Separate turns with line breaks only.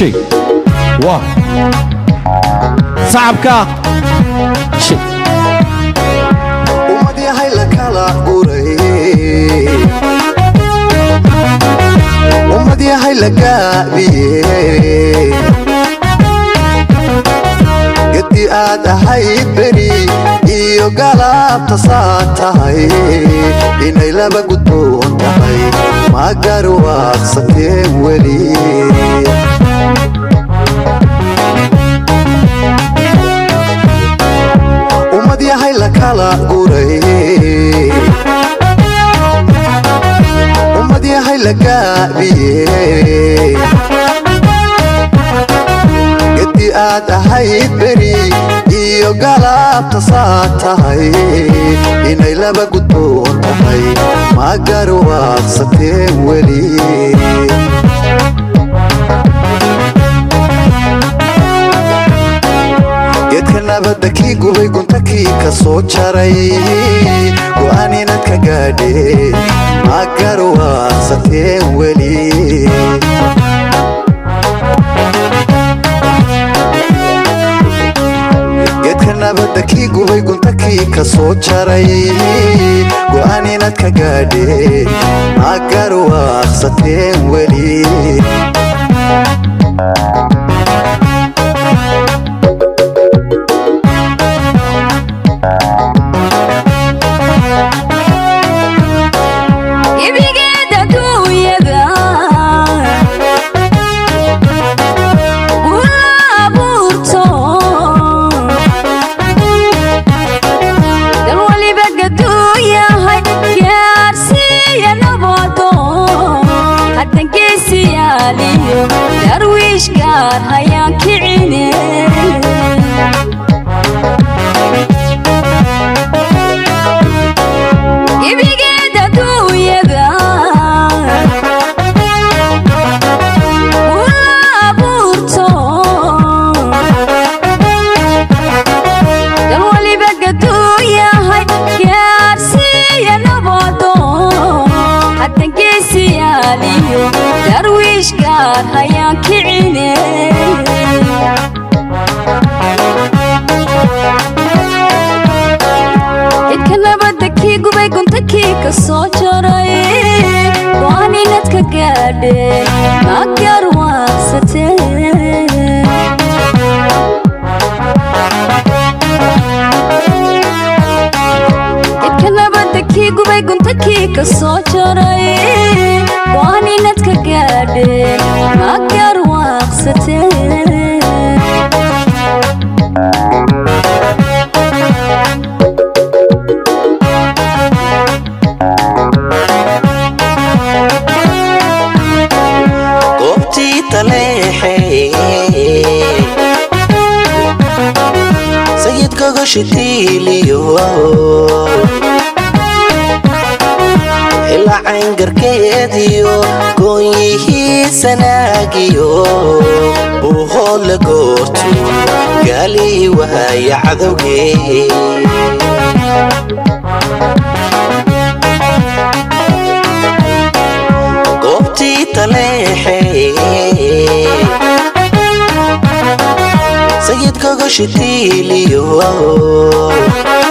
shig waa sacabka shig
ummad yahay la kala guray ummad yahay la gaabiyey gedi aad ahayd beri iyo galaabta saa tahay inay laba gudboon tahay ma garwaaqsatee weli ummad yahay la kala guray ummad yahay la gaabiyey gedi aad ahayd beri iyo galaabta saa tahay inay laba gudboon tahay ma garwaaqsatee weli geedka nabadda kii gubay gunta kii ka soo jaray go'aan inaad ka gaadheen ma garwaaqsatee weli geedka nabadda kii gubay gunta kii ka soo jaray go'aan inaad ka gaadheen ma garwaaqsatee weli
ibigeeda duunyada gula abuurto dal waliba gaduuyahay gaarsiiya nabado haddangeesiyaaliyo darwiish gaar hayaan kicine ibigeeda duunyada gula abuurto dal waliba gaduuyahay gaarsiiya nabado haddangeesiyaaliyo darwiish gaar hayaan kicine idka nabadda kii gubay gunta kii ka soo jaray go'aan inaad ka gaadheen ma garwaaqsatee idka nabadda kii gubay gunta kii ka soo jaray go'aan inaad ka gaadheen ma garwaaqsatee
goobtii taleexey sayidkaga shitiiliyo ilaa cayngarkeediyo goonyihii sanaagiyo buuhoodla goortu gaalii wahaya cadowgee goobtii taleexey sayidkaga shitiiliyo